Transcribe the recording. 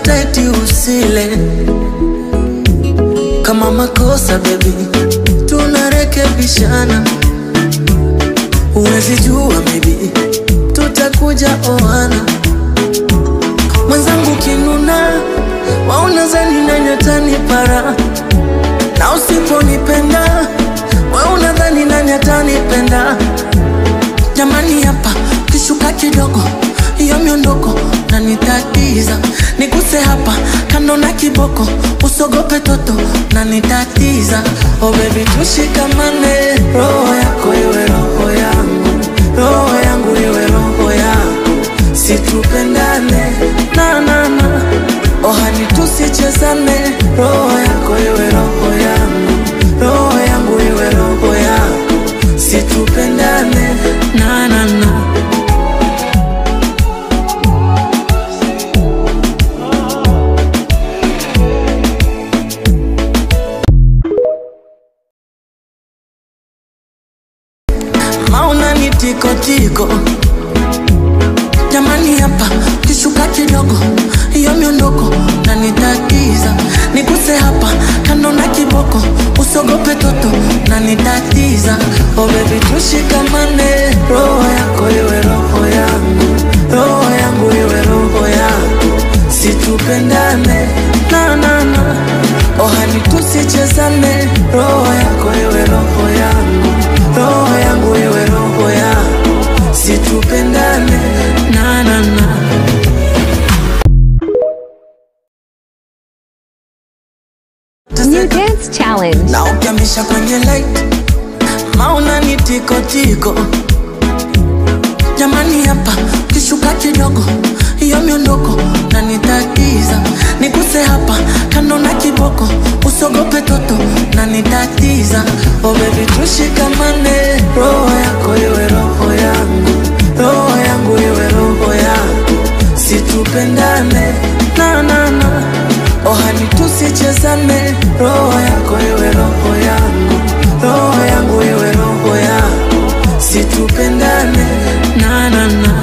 hata eti usile kama makosa baby, tunarekebishana. Huwezi jua maybe tutakuja oana. Mwenzangu kinuna, waona zani nani atanipara, na usiponipenda we unadhani nani atanipenda? Jamani, hapa kishuka kidogo, hiyo miondoko na nitatiza, niguse hapa kando na kiboko, usogope toto na nitatiza. Oh baby, tushikamane, roho yako iwe roho yangu, roho yangu iwe roho yako, situpendane na na na, oh hani tusichezane, roho yako iwe roho yangu, roho yangu iwe roho yako, situpendane na na na. mauna ni tiko tiko jamani hapa kishuka kidogo hiyo miondoko na nitatiza niguse hapa kando na kiboko usogope toto na nitatiza oh baby tushikamane roho yako iwe roho yangu roho yangu iwe roho yako situpendane na na na oh hani tusichezane roho yako iwe roho yangu roho yangu iwe roho yako situpendane na na na New Dance Challenge. na ukiamisha kwenye light mauna ni tiko tiko jamani hapa kishuka kidogo hiyo miondoko na nitatiza niguse hapa kando na kiboko usogope toto na nitatiza oh baby tushikamane roho yako iwe roho yangu roho yangu iwe roho yako situpendane na na na oh hani tusichezane roho yako iwe roho yangu roho yangu iwe roho yako situpendane na na na